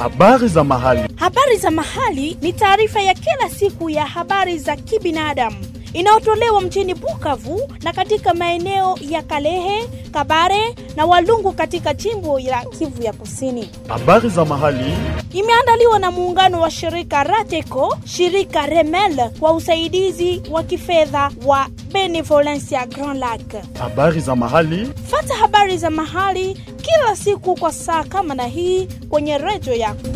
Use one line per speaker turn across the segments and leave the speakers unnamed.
Habari za mahali.
Habari za mahali ni taarifa ya kila siku ya habari za kibinadamu inayotolewa mjini Bukavu na katika maeneo ya Kalehe, Kabare na Walungu katika jimbo la Kivu ya Kusini.
Habari za mahali.
Imeandaliwa na muungano wa shirika Rateco, shirika Remel kwa usaidizi wa kifedha wa Benevolencia Grand Lac.
Habari za mahali.
Fata habari za mahali kila siku kwa saa kama na hii kwenye redio yako.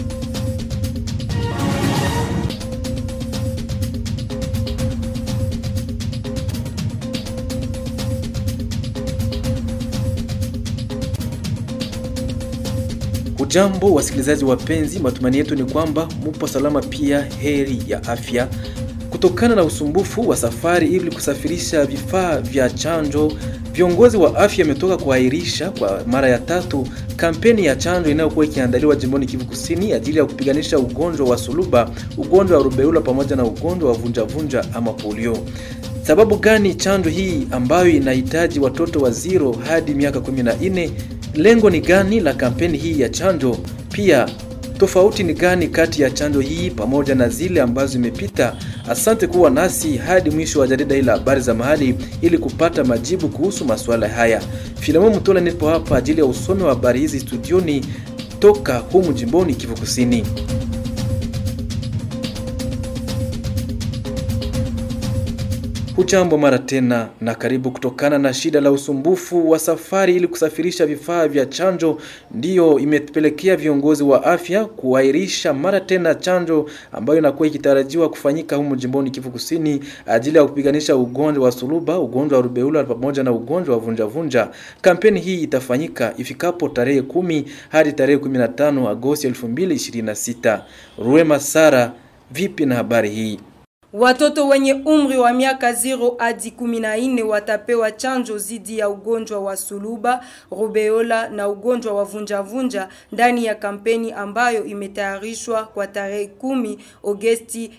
Hujambo wasikilizaji wapenzi, matumaini yetu ni kwamba mupo salama, pia heri ya afya. Kutokana na usumbufu wa safari ili kusafirisha vifaa vya chanjo, viongozi wa afya wametoka kuahirisha kwa mara ya tatu kampeni ya chanjo inayokuwa ikiandaliwa jimboni Kivu Kusini ajili ya kupiganisha ugonjwa wa suluba, ugonjwa wa rubeula pamoja na ugonjwa wa vunjavunja ama polio. Sababu gani chanjo hii ambayo inahitaji watoto wa zero hadi miaka 14 Lengo ni gani la kampeni hii ya chanjo? Pia tofauti ni gani kati ya chanjo hii pamoja na zile ambazo zimepita? Asante kuwa nasi hadi mwisho wa jarida hili la habari za mahali ili kupata majibu kuhusu masuala haya. Filemon Mutola nipo hapa ajili ya usomi wa habari hizi studioni toka humu jimboni Kivu Kusini. Hujambo mara tena na karibu. Kutokana na shida la usumbufu wa safari ili kusafirisha vifaa vya chanjo, ndiyo imepelekea viongozi wa afya kuahirisha mara tena chanjo ambayo inakuwa ikitarajiwa kufanyika humu jimboni Kivu Kusini ajili ya kupiganisha ugonjwa wa suluba, ugonjwa wa rubeula pamoja na ugonjwa wa vunjavunja. Kampeni hii itafanyika ifikapo tarehe kumi hadi tarehe 15 Agosti 2026. Ruema Sara, vipi na habari hii?
Watoto wenye umri wa miaka 0 hadi 14 watapewa chanjo dhidi ya ugonjwa wa suluba, rubeola na ugonjwa wa vunjavunja ndani ya kampeni ambayo imetayarishwa kwa tarehe 10 Agosti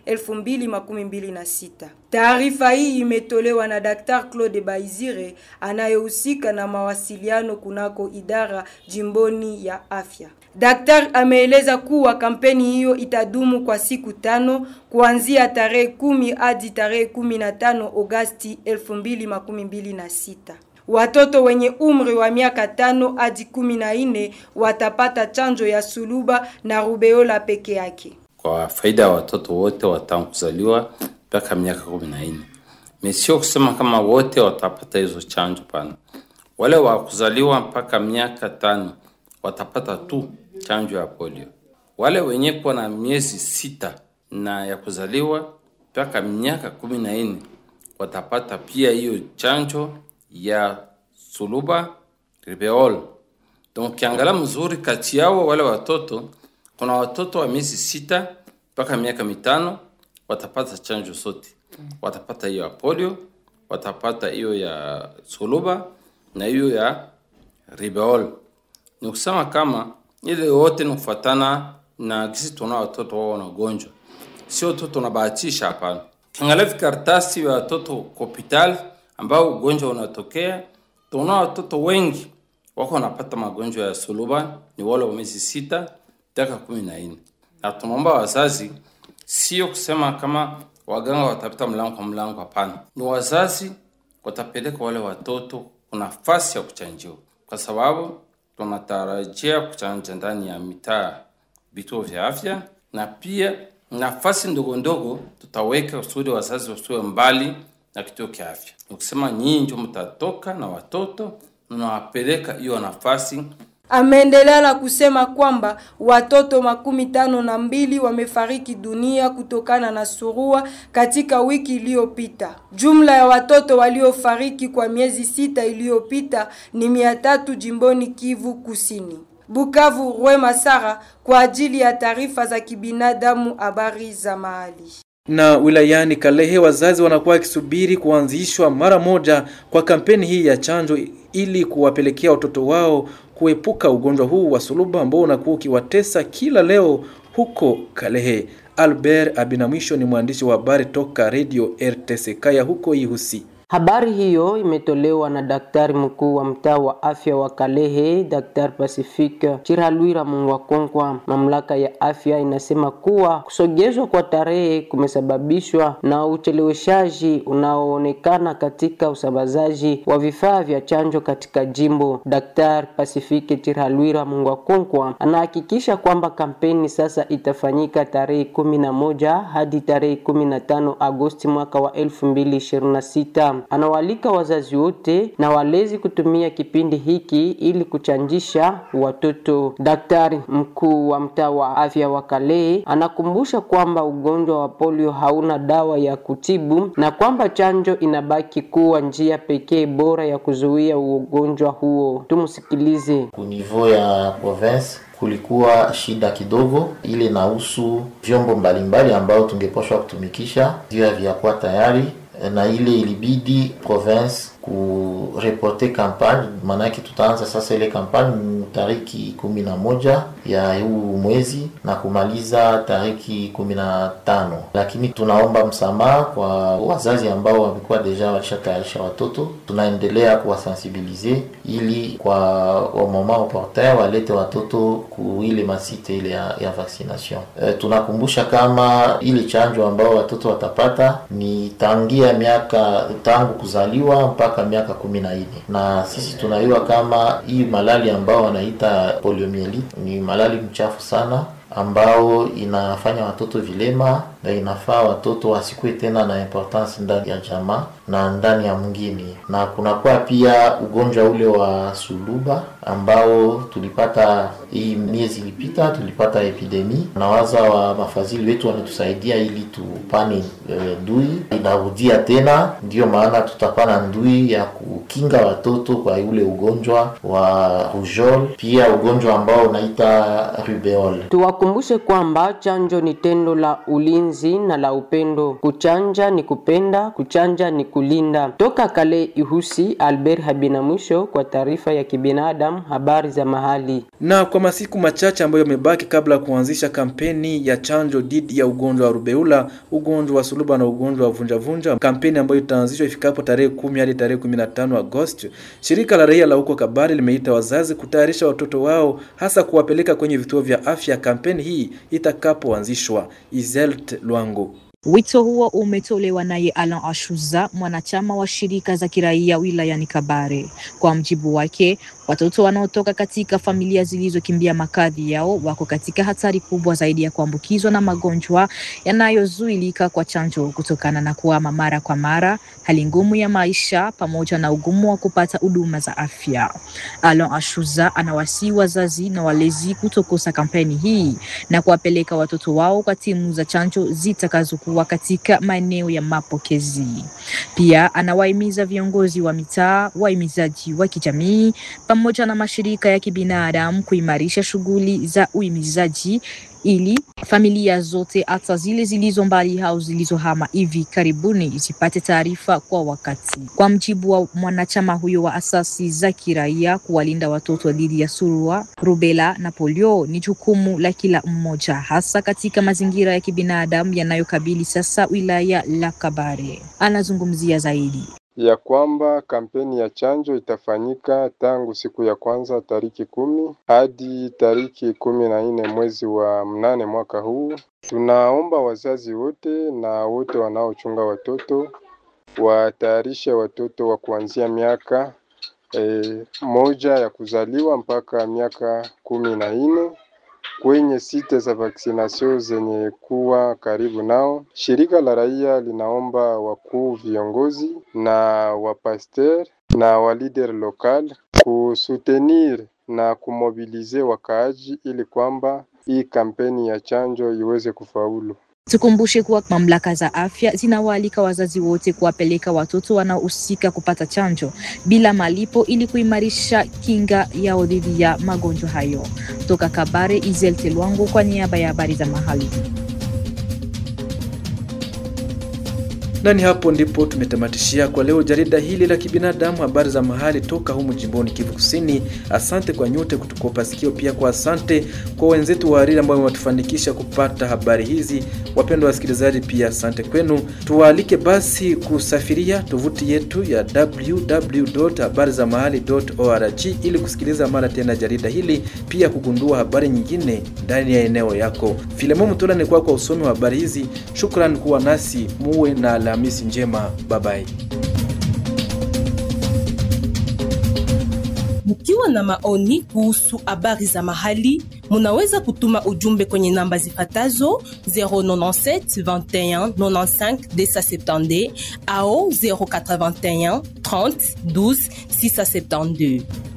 2026. Taarifa hii imetolewa na Dr. Claude Baizire anayehusika na mawasiliano kunako idara jimboni ya afya. Daktari ameeleza kuwa kampeni hiyo itadumu kwa siku tano kuanzia tarehe kumi hadi tarehe kumi na tano Agosti elfu mbili makumi mbili na sita. Watoto wenye umri wa miaka tano hadi kumi na nne watapata chanjo ya suluba na rubeola peke yake.
Kwa faida ya watoto wote watangu kuzaliwa mpaka miaka kumi na nne. Sio kusema kama wote watapata hizo chanjo, pana. Wale wa kuzaliwa mpaka miaka tano watapata tu chanjo ya polio. Wale wenye kuwa na miezi sita na ya kuzaliwa mpaka miaka kumi na nne watapata pia hiyo chanjo ya suluba rubeola. Donc kiangalia mzuri kati yao wale watoto, kuna watoto wa miezi sita mpaka miaka mitano watapata chanjo sote, watapata hiyo ya polio, watapata hiyo ya suluba na hiyo ya rubeola. Ni kusema kama ile yote ni kufuatana na kisi tuna watoto wao wanagonjwa, sio tu tunabahatisha. Hapana, kiangalia vikaratasi vya watoto hospitali ambao ugonjwa unatokea, tuna watoto wengi wako wanapata magonjwa ya suluba, ni wale wa miezi sita mpaka kumi na nne na tunaomba wazazi, sio kusema kama waganga watapita mlango kwa mlango. Hapana, ni wazazi watapeleka wale watoto kuna nafasi ya kuchanjiwa, kwa sababu tunatarajia kuchanja ndani ya mitaa vituo vya afya, na pia nafasi ndogo ndogo tutaweka kusudi wazazi wasiwe mbali na kituo cha afya. Ukisema nyinyi ndio mtatoka na watoto mnawapeleka hiyo nafasi.
Ameendelea na kusema kwamba watoto makumi tano na mbili wamefariki dunia kutokana na surua katika wiki iliyopita. Jumla ya watoto waliofariki kwa miezi sita iliyopita ni mia tatu jimboni Kivu Kusini. Bukavu, Rwema Sara kwa ajili ya taarifa za kibinadamu, habari za mahali.
Na wilayani Kalehe wazazi wanakuwa wakisubiri kuanzishwa mara moja kwa kampeni hii ya chanjo ili kuwapelekea watoto wao kuepuka ugonjwa huu wa suluba ambao unakuwa ukiwatesa kila leo huko Kalehe. Albert Abinamwisho ni mwandishi wa habari toka Radio RTC Kaya huko Ihusi.
Habari hiyo imetolewa na daktari mkuu wa mtaa wa afya wa Kalehe, Daktari Pacifique Chiralwira Mungwakonkwa. Mamlaka ya afya inasema kuwa kusogezwa kwa tarehe kumesababishwa na ucheleweshaji unaoonekana katika usambazaji wa vifaa vya chanjo katika jimbo. Daktari Pacifique Chiralwira Mungwakonkwa anahakikisha kwamba kampeni sasa itafanyika tarehe kumi na moja hadi tarehe kumi na tano Agosti mwaka wa elfu mbili ishirini na sita. Anawaalika wazazi wote na walezi kutumia kipindi hiki ili kuchanjisha watoto. Daktari mkuu wa mtaa wa afya wa Kalehe anakumbusha kwamba ugonjwa wa polio hauna dawa ya kutibu na kwamba chanjo inabaki kuwa njia pekee bora ya kuzuia ugonjwa huo. Tumsikilize.
Kunivou ya province kulikuwa shida kidogo, ile inahusu vyombo mbalimbali ambao tungepashwa kutumikisha vio havyakuwa tayari na ile ilibidi province kureporte kampagne, maanake tutaanza sasa ile kampagne tariki kumi na moja ya huu mwezi na kumaliza tariki kumi na tano lakini tunaomba msamaha kwa wazazi ambao wamekuwa deja walishatayarisha watoto. Tunaendelea kuwasensibilize ili kwa wamama opportun walete watoto ku ile masite ile ya, ya vaccination. E, tunakumbusha kama ile chanjo ambao watoto watapata ni tangia miaka tangu kuzaliwa mpaka miaka kumi na nne na sisi tunaiwa kama hii malali ambao wanaita poliomyelite ni malali mchafu sana ambao inafanya watoto vilema na inafaa watoto wasikuwe tena na importance ndani ya jamaa na ndani ya mwingine. Na kunakuwa pia ugonjwa ule wa suluba ambao tulipata hii miezi ilipita, tulipata epidemi. Nawaza wa mafadhili wetu wametusaidia ili tupane e, ndui inarudia tena, ndiyo maana tutakuwa na ndui ya kukinga watoto kwa ule ugonjwa wa rougeole, pia ugonjwa ambao unaita rubeole.
Tuwakumbushe kwamba chanjo ni tendo la ulinzi na la upendo. Kuchanja ni kupenda, kuchanja ni kulinda. Toka Kale Ihusi, Albert Habina mwisho kwa taarifa ya kibinadamu, habari za mahali.
Na kwa masiku machache ambayo yamebaki kabla ya kuanzisha kampeni ya chanjo dhidi ya ugonjwa wa rubeula, ugonjwa wa suluba na ugonjwa wa vunjavunja, kampeni ambayo itaanzishwa ifikapo tarehe kumi hadi tarehe kumi na tano Agosti, shirika la raia la huko Kabari limeita wazazi kutayarisha watoto wao, hasa kuwapeleka kwenye vituo vya afya kampeni hii itakapoanzishwa. Izelt Lwango
Wito huo umetolewa naye Alan Ashuza, mwanachama wa shirika za kiraia wilayani Kabare. Kwa mjibu wake, watoto wanaotoka katika familia zilizokimbia makazi yao wako katika hatari kubwa zaidi ya kuambukizwa na magonjwa yanayozuilika kwa chanjo kutokana na kuhama mara kwa mara, hali ngumu ya maisha, pamoja na ugumu wa kupata huduma za afya. Alan Ashuza anawasihi wazazi na walezi kutokosa kampeni hii na kuwapeleka watoto wao kwa timu za chanjo zitakazo kuwa katika maeneo ya mapokezi. Pia anawahimiza viongozi wa mitaa, wahimizaji wa kijamii pamoja na mashirika ya kibinadamu kuimarisha shughuli za uhimizaji ili familia zote hata zile zilizo mbali au zilizohama hivi karibuni zipate taarifa kwa wakati. Kwa mjibu wa mwanachama huyo wa asasi za kiraia, kuwalinda watoto dhidi ya surua, rubela na polio ni jukumu la kila mmoja, hasa katika mazingira ya kibinadamu yanayokabili sasa wilaya la Kabare. Anazungumzia zaidi
ya kwamba kampeni ya chanjo itafanyika tangu siku ya kwanza tariki kumi hadi tariki kumi na nne mwezi wa mnane mwaka huu. Tunaomba wazazi wote na wote wanaochunga watoto watayarishe watoto wa kuanzia miaka e, moja ya kuzaliwa mpaka miaka kumi na nne kwenye site za vaksinasio zenye kuwa karibu nao. Shirika la raia linaomba wakuu viongozi na wapaster na walider lokal kusutenir na kumobilize wakaaji ili kwamba hii kampeni ya chanjo iweze kufaulu.
Tukumbushe kuwa mamlaka za afya zinawaalika wazazi wote kuwapeleka watoto wanaohusika kupata chanjo bila malipo ili kuimarisha kinga yao dhidi ya magonjwa hayo. Toka Kabare, Izel Telwango kwa niaba ya habari za mahali.
Na ni hapo ndipo tumetamatishia kwa leo jarida hili la kibinadamu, habari za mahali toka humu jimboni Kivu Kusini. Asante kwa nyote kutukopa sikio, pia kwa asante kwa wenzetu wa hariri ambao wametufanikisha kupata habari hizi. Wapendwa wasikilizaji, pia asante kwenu. Tuwaalike basi kusafiria tovuti yetu ya www.habarizamahali.org ili kusikiliza mara tena jarida hili, pia kugundua habari nyingine ndani ya eneo yako. Filemo Mtola ni kwa kwa usomi wa habari hizi. Shukran kuwa nasi, muwe na Alhamisi njema. Babai.
Mkiwa na maoni kuhusu habari za mahali, munaweza kutuma ujumbe kwenye namba zifatazo 097 21 95 270 au 081 30 12 672.